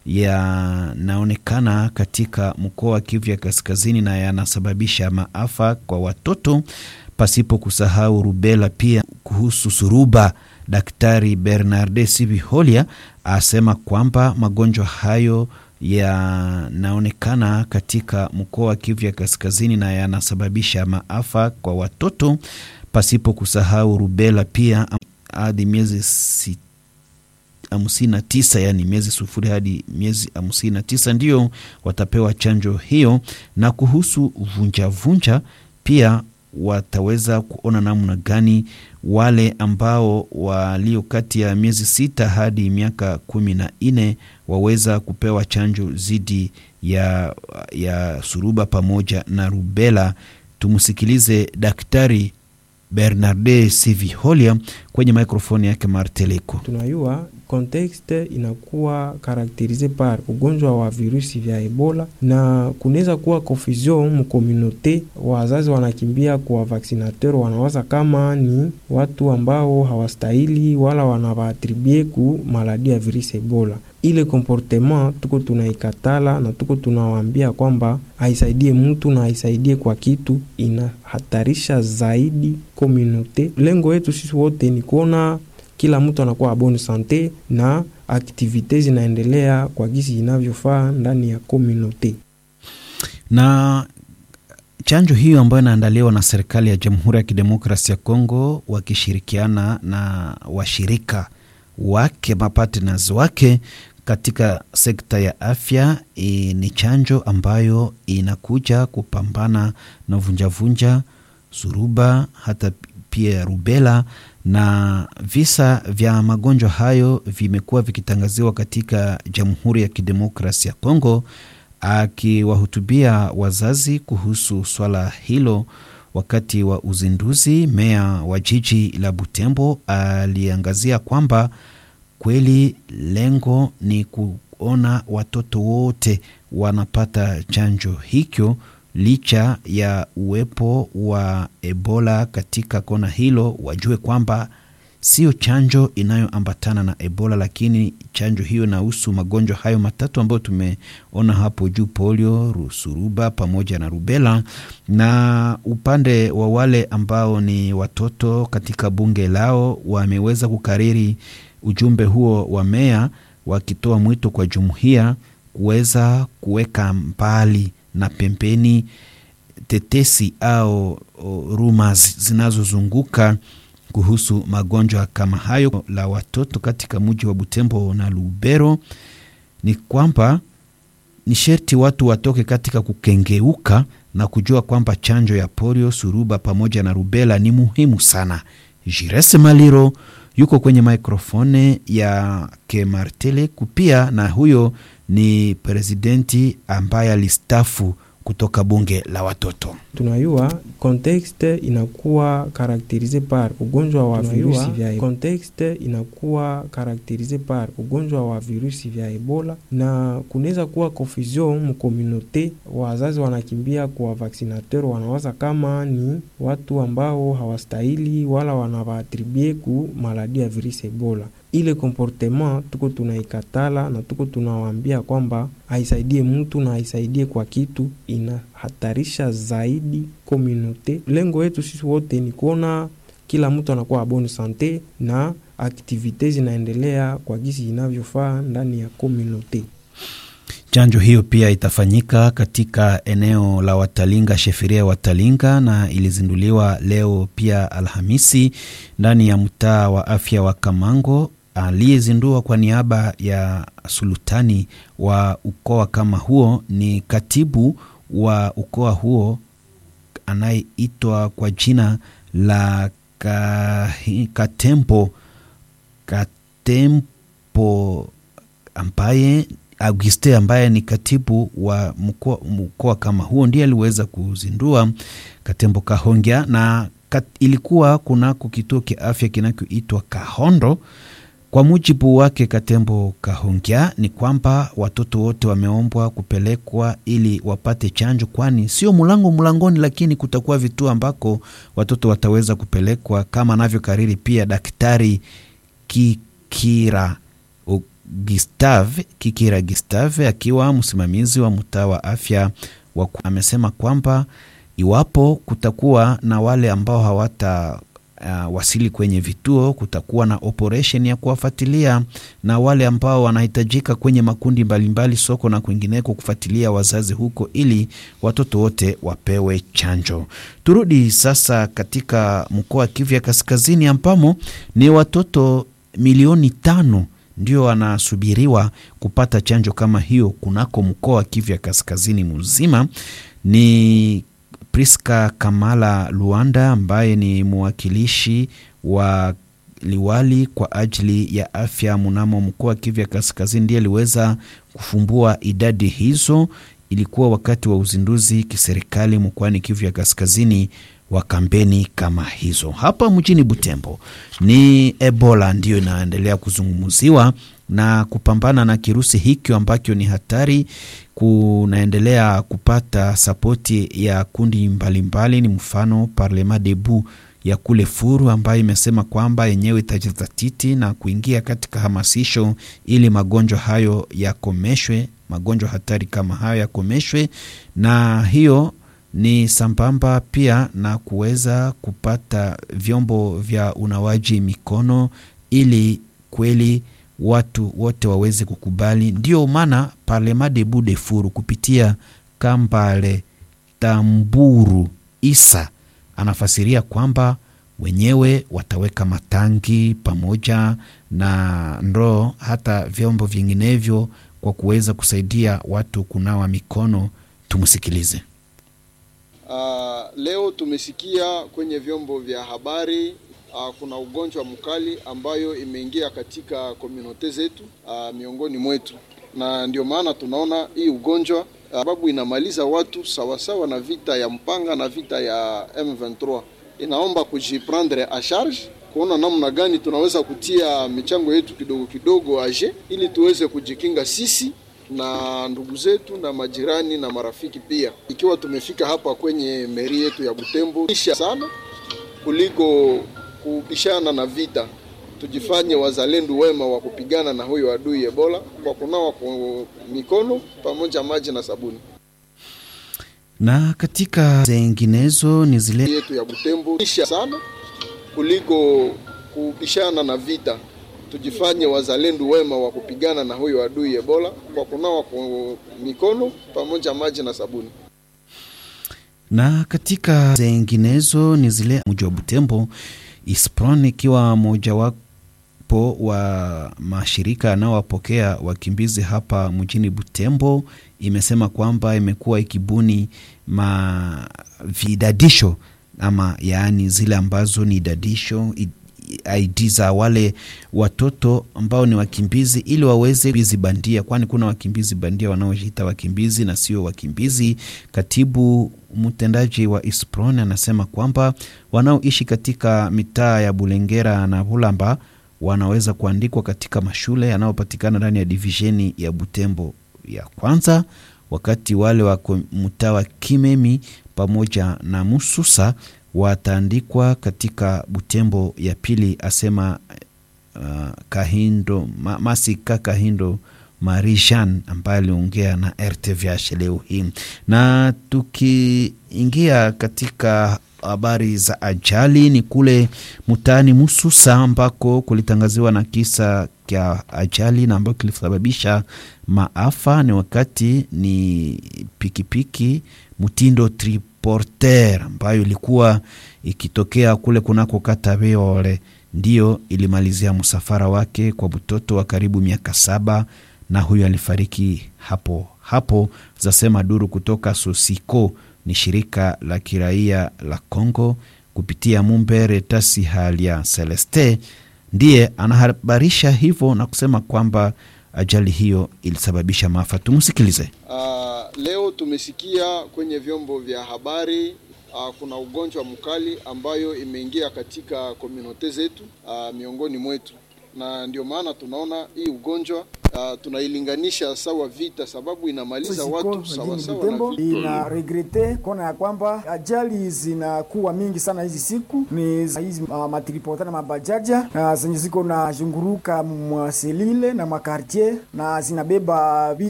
yanaonekana katika mkoa wa Kivu ya Kaskazini na yanasababisha maafa kwa watoto, pasipo kusahau rubela. Pia kuhusu suruba, Daktari Bernarde Sibiholia asema kwamba magonjwa hayo yanaonekana katika mkoa wa Kivu ya Kaskazini na yanasababisha maafa kwa watoto, pasipo kusahau rubela pia hadi miezi hamsini na tisa yani miezi sufuri hadi miezi hamsini na tisa ndio watapewa chanjo hiyo. Na kuhusu vunjavunja pia wataweza kuona namna gani wale ambao walio kati ya miezi sita hadi miaka kumi na nne waweza kupewa chanjo dhidi ya, ya suruba pamoja na rubela. Tumsikilize Daktari Bernarde Siviholia kwenye mikrofoni yake Marteleko. Tunayua kontekste inakuwa karakterize par ugonjwa wa virusi vya Ebola na kunaweza kuwa confusion mukomunote. Wazazi wanakimbia kwa vaksinateur, wanawaza kama ni watu ambao hawastahili wala wanawaatribue ku maladi ya virusi Ebola. Ile komportema tuko tunaikatala na tuko tunawaambia kwamba haisaidie mtu na haisaidie kwa kitu, inahatarisha zaidi komunote. Lengo yetu sisi wote ni kuona kila mtu anakuwa bonne sante na aktivite zinaendelea kwa gisi inavyofaa ndani ya komunote. Na chanjo hiyo ambayo inaandaliwa na serikali ya Jamhuri ya Kidemokrasia ya Kongo wakishirikiana na washirika wake mapartners wake katika sekta ya afya e, ni chanjo ambayo inakuja kupambana na vunjavunja, suruba, hata pia ya rubela na visa vya magonjwa hayo vimekuwa vikitangaziwa katika Jamhuri ya Kidemokrasia ya Kongo. Akiwahutubia wazazi kuhusu swala hilo wakati wa uzinduzi, meya wa jiji la Butembo aliangazia kwamba kweli lengo ni kuona watoto wote wanapata chanjo hicho licha ya uwepo wa Ebola katika kona hilo, wajue kwamba sio chanjo inayoambatana na Ebola, lakini chanjo hiyo inahusu magonjwa hayo matatu ambayo tumeona hapo juu: polio, rusuruba pamoja na rubela. Na upande wa wale ambao ni watoto, katika bunge lao wameweza kukariri ujumbe huo wa meya, wakitoa mwito kwa jumuiya kuweza kuweka mbali na pembeni tetesi au rumors zinazozunguka kuhusu magonjwa kama hayo la watoto katika mji wa Butembo na Lubero. Ni kwamba ni sherti watu watoke katika kukengeuka na kujua kwamba chanjo ya polio, suruba pamoja na rubela ni muhimu sana. Jirese Maliro yuko kwenye mikrofone ya Kemartele kupia, na huyo ni presidenti ambaye alistafu kutoka bunge la watoto. Tunayua kontekste inakuwa karakterize par ugonjwa wa virusi vya kontekste inakuwa karakterize par ugonjwa wa virusi vya Ebola na kunaweza kuwa confusion mukomunote. Wazazi wanakimbia kwa vaksinateur, wanawaza kama ni watu ambao hawastahili wala wanawaatribue ku maladi ya virusi Ebola. Ile komportema tuko tunaikatala na tuko tunawaambia kwamba haisaidie mtu na haisaidie kwa kitu, inahatarisha zaidi komunote. Lengo yetu sisi wote ni kuona kila mtu anakuwa bonne sante na aktivite zinaendelea kwa gisi inavyofaa ndani ya komunote. Chanjo hiyo pia itafanyika katika eneo la Watalinga, sheferia ya Watalinga, na ilizinduliwa leo pia Alhamisi ndani ya mtaa wa afya wa Kamango. Aliyezindua kwa niaba ya sultani wa ukoa kama huo ni katibu wa ukoa huo anayeitwa kwa jina la Katempo Katempo ambaye Auguste ambaye ni katibu wa mkoa kama huo ndiye aliweza kuzindua Katembo Kahongya, na kat, ilikuwa kunako kituo kia afya kinachoitwa Kahondo. Kwa mujibu wake Katembo Kahongya ni kwamba watoto wote wameombwa kupelekwa ili wapate chanjo, kwani sio mlango mlangoni, lakini kutakuwa vituo ambako watoto wataweza kupelekwa kama anavyokariri pia Daktari Kikira Gustave Kikira Gustave akiwa msimamizi wa mtaa wa afya wa amesema kwamba iwapo kutakuwa na wale ambao hawata uh, wasili kwenye vituo, kutakuwa na operation ya kuwafuatilia na wale ambao wanahitajika kwenye makundi mbalimbali mbali, soko na kwingineko, kufuatilia wazazi huko ili watoto wote wapewe chanjo. Turudi sasa katika mkoa wa Kivu ya Kaskazini ambamo ni watoto milioni tano ndio wanasubiriwa kupata chanjo kama hiyo kunako mkoa wa Kivu ya Kaskazini mzima. Ni Priska Kamala Luanda ambaye ni mwakilishi wa liwali kwa ajili ya afya mnamo mkoa wa Kivu ya Kaskazini ndiye aliweza kufumbua idadi hizo. Ilikuwa wakati wa uzinduzi kiserikali mkoani Kivu ya Kaskazini wa kampeni kama hizo. Hapa mjini Butembo ni Ebola ndiyo inaendelea kuzungumziwa na kupambana na kirusi hikyo ambacho ni hatari, kunaendelea kupata sapoti ya kundi mbalimbali mbali, ni mfano Parlement Debout ya kule Furu ambayo imesema kwamba yenyewe itajizatiti na kuingia katika hamasisho ili magonjwa hayo yakomeshwe, magonjwa hatari kama hayo yakomeshwe, na hiyo ni sambamba pia na kuweza kupata vyombo vya unawaji mikono ili kweli watu wote waweze kukubali. Ndio maana Parlement Debout de Furu kupitia Kambale Tamburu Isa anafasiria kwamba wenyewe wataweka matangi pamoja na ndoo hata vyombo vinginevyo kwa kuweza kusaidia watu kunawa mikono. Tumsikilize. Uh, leo tumesikia kwenye vyombo vya habari uh, kuna ugonjwa mkali ambayo imeingia katika komunote zetu uh, miongoni mwetu, na ndio maana tunaona hii ugonjwa sababu uh, inamaliza watu sawasawa na vita ya mpanga na vita ya M23. Inaomba kujiprendre a charge kuona namna gani tunaweza kutia michango yetu kidogo kidogo aje, ili tuweze kujikinga sisi na ndugu zetu na majirani na marafiki pia. Ikiwa tumefika hapa kwenye meri yetu ya Butembo isha sana kuliko kubishana na vita, tujifanye wazalendo wema wa kupigana na huyo adui Ebola kwa kunawa kwa mikono pamoja maji na sabuni. Na katika zinginezo ni zile yetu ya Butembo isha sana kuliko kubishana na vita tujifanye wazalendo wema wa kupigana na huyo adui Ebola kwa kunawa kwa mikono pamoja maji na sabuni. Na katika zinginezo ni zile mji wa Butembo, Ispron ikiwa mojawapo wa mashirika yanayowapokea wakimbizi hapa mjini Butembo, imesema kwamba imekuwa ikibuni mavidadisho ama yaani zile ambazo ni idadisho ID za wale watoto ambao ni wakimbizi ili waweze wakimbizi bandia, kwani kuna wakimbizi bandia wanaojiita wakimbizi na sio wakimbizi. Katibu mtendaji wa Ispron anasema kwamba wanaoishi katika mitaa ya Bulengera na Bulamba wanaweza kuandikwa katika mashule yanayopatikana ndani ya divisheni ya Butembo ya kwanza, wakati wale wa mtaa wa Kimemi pamoja na Mususa wataandikwa katika Butembo ya pili, asema uh, Kahindo ma, Masika Kahindo Marijan ambaye aliongea na RTVH leo hii. Na tukiingia katika habari za ajali, ni kule mtaani Mususa ambako kulitangaziwa na kisa kya ajali na ambayo kilisababisha maafa. Ni wakati ni pikipiki mtindo triporter ambayo ilikuwa ikitokea kule kunako kata Beole, ndiyo ilimalizia msafara wake kwa mtoto wa karibu miaka saba, na huyo alifariki hapo hapo, zasema duru kutoka Sosiko, ni shirika la kiraia la Congo kupitia Mumbere Tasi Halia Celeste ndiye anahabarisha hivyo na kusema kwamba ajali hiyo ilisababisha maafa. Tumsikilize. Uh, leo tumesikia kwenye vyombo vya habari uh, kuna ugonjwa mkali ambayo imeingia katika komunote zetu uh, miongoni mwetu, na ndio maana tunaona hii ugonjwa uh, tunailinganisha sawa vita, sababu inamaliza watu sawa sawa na vita. Ina regrete kona ya kwamba ajali zinakuwa mingi sana hizi siku, ni hizi uh, matripota na mabajaja uh, zenye ziko na zunguruka mwa selile na makartier na zinabeba